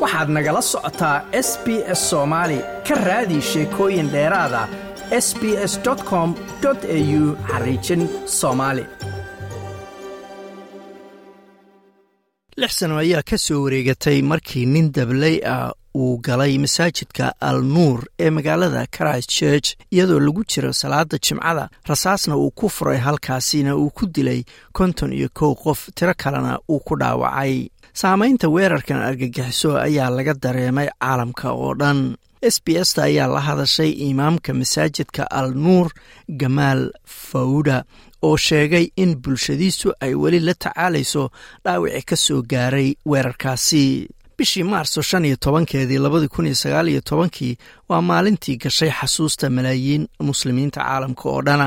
waxaad nagala socotaa s b s soomaali ka raadi sheekooyin dheeraada s b s com au xariijin soomaali lix sano ayaa ka soo wareegatay markii nin dabley ah uu galay masaajidka al nuur ee magaalada christ church iyadoo lagu jiro salaada jimcada rasaasna uu ku furay halkaasina uu ku dilay konton iyo kow qof tiro kalena uu ku dhaawacay saamaynta weerarkan argagixiso ayaa laga dareemay caalamka oo dhan s b sta ayaa la hadashay imaamka masaajidka al nuur gamaal fawda oo sheegay in bulshadiisu ay weli la tacaalayso dhaawici ka soo gaaray weerarkaasi bishii maarso shan iyo tobankeedii labadii kun iyo sagaal iyo tobankii waa maalintii gashay xasuusta malaayiin muslimiinta caalamka oo dhana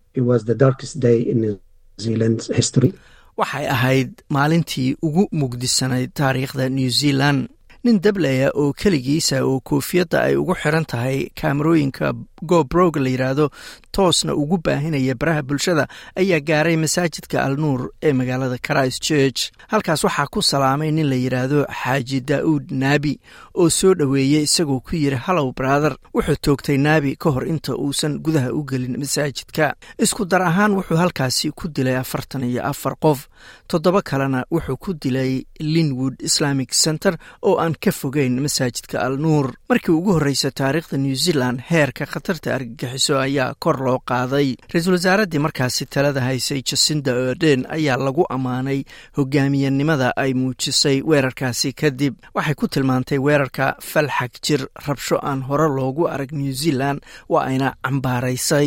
waxay ahayd maalintii ugu mugdisanayd taariikhda new zealand nin dablaya oo keligiisa oo koofiyadda ay ugu xiran tahay kaamarooyinka gobrog la yidhaahdo toosna ugu baahinaya baraha bulshada ayaa gaaray masaajidka al nuur ee magaalada christ church halkaas waxaa ku salaamay nin la yidhaahdo xaaji daa'uud naabi oo soo dhoweeyey isagoo ku yidhi hallow brother wuxuu toogtay naabi ka hor inta uusan gudaha u gelin masaajidka isku dar ahaan wuxuu halkaasi ku dilay afartan iyo afar qof toddoba kalena wuxuu ku dilay linwood islamic center oo aan ka fogeyn masaajidka al nuur markii ugu horreysa taariikhda new zealand heerka khatarta argagixiso ayaa kor loo qaaday ra-iisul wasaaraddii markaasi talada haysay jasinda oden ayaa lagu ammaanay hogaamiyanimada ay muujisay weerarkaasi kadib waxay ku tilmaantay weerarka falxag jir rabsho aan hore loogu arag new zealand waa ayna cambaaraysay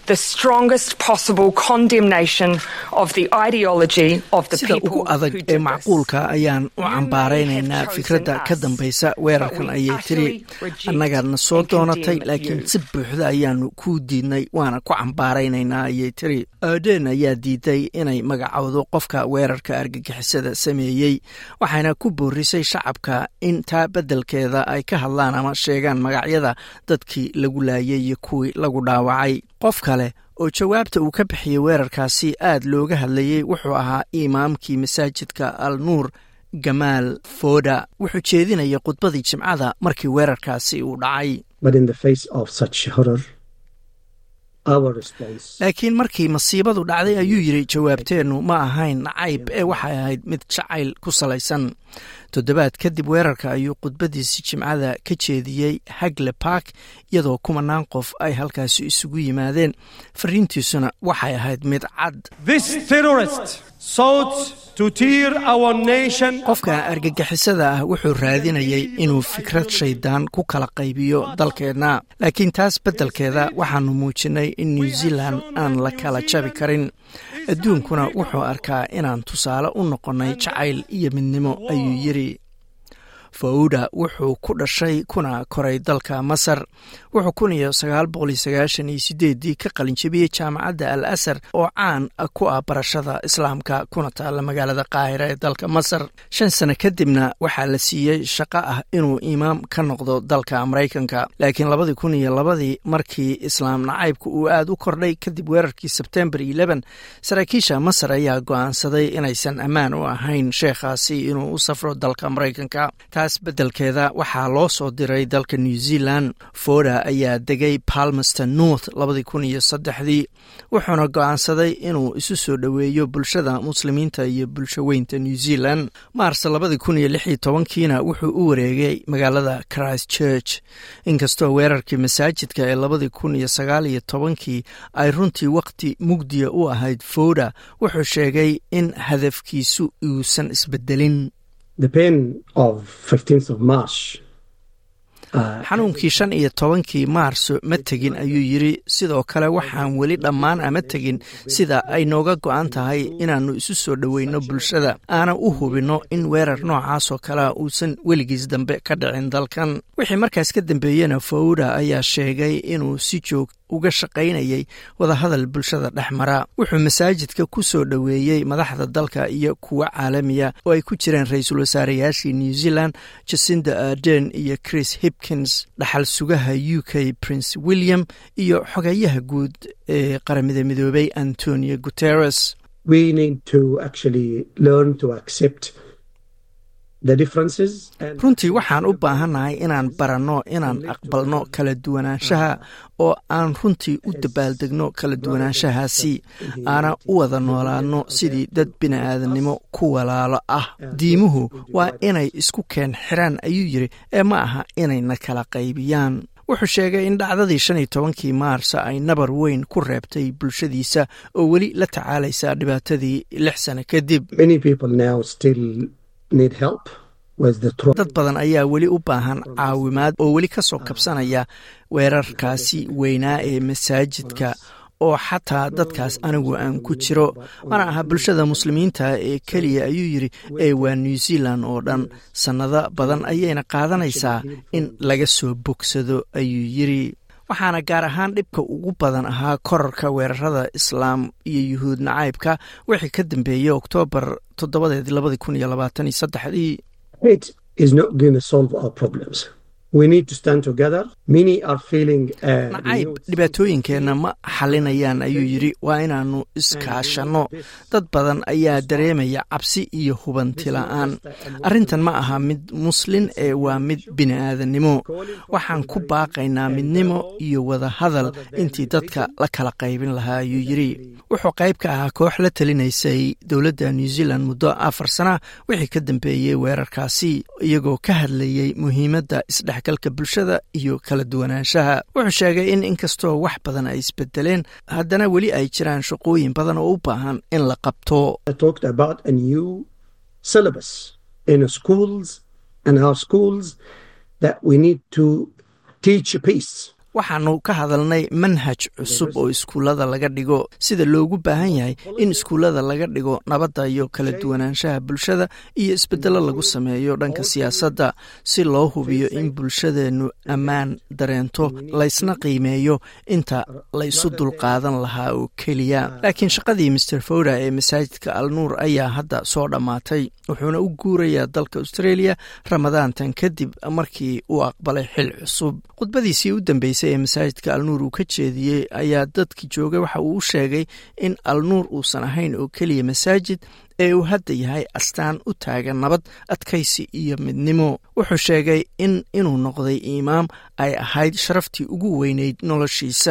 sida ugu adag ee macquulka ayaan u cambaaraynaynaa fikradda ka dambaysa weerarkan ayay tiri annagaadna soo doonatay laakiin si buuxda ayaanu kuu diidnay waana ku cambaaraynaynaa ayay tiri oden ayaa diiday inay magacowdo qofka weerarka argagixisada sameeyey waxayna ku boorisay shacabka in taa beddelkeeda ay ka hadlaan ama sheegaan magacyada dadkii lagu laayay iyo kuwii lagu dhaawacay qof kale oo jawaabta uu ka bixiyey weerarkaasi aad looga hadlayey wuxuu ahaa imaamkii masaajidka al nuur gamaal foda wuxuu jeedinayay khudbadii jimcada markii weerarkaasi uu dhacay laakiin markii masiibadu dhacday ayuu yidhi jawaabteennu ma ahayn nacayb ee waxay ahayd mid jacayl ku salaysan toddobaad kadib weerarka ayuu khudbadiisi jimcada ka jeediyey hagle bark iyadoo kumanaan qof ay halkaasi isugu yimaadeen fariintiisuna waxay ahayd mid cad qofka argagixisada ah wuxuu raadinayay inuu fikrad shaydaan ku kala qaybiyo dalkeenna laakiin taas beddelkeeda waxaanu muujinnay in new zealand aan la kala jabi karin adduunkuna wuxuu arkaa inaan tusaale u noqonnay jacayl iyo midnimo ayuu yidhi fawda wuxuu ku dhashay kuna koray dalka masar wuxuu kun iyo sagaal boqol iyo sagaashan iyo sideeddii ka qalinjabiyey jaamacadda al asar oo caan ku ah barashada islaamka kuna taalla magaalada qaahira ee dalka masar shan sano kadibna waxaa la siiyey shaqo ah inuu imaam ka noqdo dalka maraykanka laakiin labadii kun iyo labadii markii islaam nacaybka uu aad u kordhay kadib weerarkii sebtembar eleven saraakiisha masar ayaa go'aansaday inaysan ammaan u ahayn sheekhaasi inuu u safro dalka maraykanka taas beddelkeeda waxaa loo soo diray dalka new zealand foda ayaa degay palmerston north labadii kun iyo saddexdii wuxuuna go'aansaday inuu isu soo dhoweeyo bulshada muslimiinta iyo bulsho weynta new zealand maars labadii kun iyo lix iyo tobankiina wuxuu u wareegay magaalada christ church inkastoo weerarkii masaajidka ee labadii kun iyo sagaal iyo tobankii ay runtii wakhti mugdiya u ahayd foda wuxuu sheegay in hadafkiisu uusan isbedelin xanuunkii shan iyo tobankii maarso ma tegin ayuu yidri sidoo kale waxaan weli dhammaan ama tegin sida ay nooga go'an tahay inaannu isu soo dhoweyno bulshada aanan u hubinno in weerar noocaasoo kalea uusan weligiis dambe ka dhicin dalkan wixii markaas ka dambeeyena fawda ayaa sheegay inuu si joog uga shaqaynayay wadahadal bulshada dhex mara wuxuu masaajidka ku soo dhoweeyey madaxda dalka iyo kuwa caalamiya oo ay ku jireen ra-iisul wasaareyaashii new zealand jasinda arden iyo chris hipkins dhaxal sugaha u k prince william iyo xogayaha guud ee qaramada midoobay antonio guteres runtii waxaan u baahannahay inaan baranno inaan aqbalno kala duwanaanshaha oo aan runtii u dabaaldegno kala duwanaanshahaasi aana u wada noolaadno sidii dad bini'aadannimo ku walaalo ah diimuhu waa inay isku keen xiraan ayuu yidhi ee ma aha inayna kala qaybiyaan wuxuu sheegay in dhacdadii shan iyo tobankii maarsa ay nabar weyn ku reebtay bulshadiisa oo weli la tacaalaysa dhibaatadii lix sano kadib dad badan ayaa weli u baahan caawimaad oo weli ka soo kabsanaya weerarkaasi weynaa ee masaajidka oo xataa dadkaas anigu aan ku jiro mana aha bulshada muslimiinta ee keliya ayuu yidhi ee waa new zealand oo dhan sannado badan ayayna qaadanaysaa in laga soo bogsado ayuu yidhi waxaana gaar ahaan dhibka ugu badan ahaa korarka weerarada islaam iyo yuhuud nacaybka wixii ka dambeeyey oktoobar toddobadeed labadi kun iyo labaatan iyo saddexdii nacayb dhibaatooyinkeenna ma xalinayaan ayuu yidhi waa inaannu iskaashanno dad badan ayaa dareemaya cabsi iyo hubanti la'aan arrintan ma aha mid muslin ee waa mid bini'aadannimo waxaan ku baaqaynaa midnimo iyo wada hadal intii dadka la kala qaybin lahaa ayuu yidhi wuxuu qayb ka ahaa koox la talinaysay dowladda new zealand muddo afar sana wixii ka dambeeyey weerarkaasi iyagoo ka hadlayey muhiimadda isdhexgalka bulshada iyo kala duwanaanshaha wuxuu sheegay in inkastoo wax badan ay isbedeleen haddana weli ay jiraan shaqooyin badan oo u baahan in la qabto waxaanu ka hadalnay manhaj cusub oo iskuullada laga dhigo sida loogu baahan yahay in iskuullada laga dhigo nabadda iyo kala duwanaanshaha bulshada iyo isbeddello lagu sameeyo dhanka siyaasadda si loo hubiyo in bulshadeennu ammaan dareento laysna qiimeeyo inta laysu dulqaadan lahaa oo keliya laakiin shaqadii master foda ee masaajidka alnuur ayaa hadda soo dhammaatay wuxuuna u guurayaa dalka australia ramadaantan kadib markii uu aqbalay xil cusub khudbadiisii u dambeysay ee masaajidka alnuur uu ka jeediyey ayaa dadki joogay waxa uu u sheegay in alnuur uusan ahayn oo keliya masaajid ee uu hadda yahay astaan u taagan nabad adkaysi iyo midnimo wuxuu sheegay in inuu noqday imaam ay ahayd sharaftii ugu weyneyd noloshiisa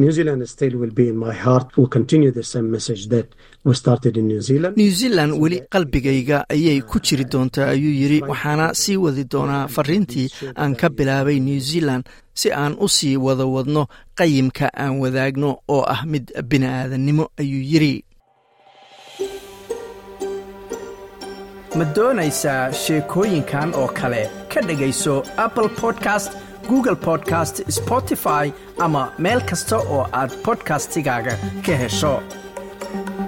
new zealand weli qalbigayga ayay ku jiri doontaa ayuu yidhi waxaana sii wadi doonaa fariintii aan ka bilaabay new zealand si aan u sii wada wadno qayimka aan wadaagno oo ah mid bini'aadannimo ayuu yidhi ma doonaysaa sheekooyinkan oo kale ka dhegayso apple podcast google podcast spotify ama meel kasta oo aad bodkastigaaga ka hesho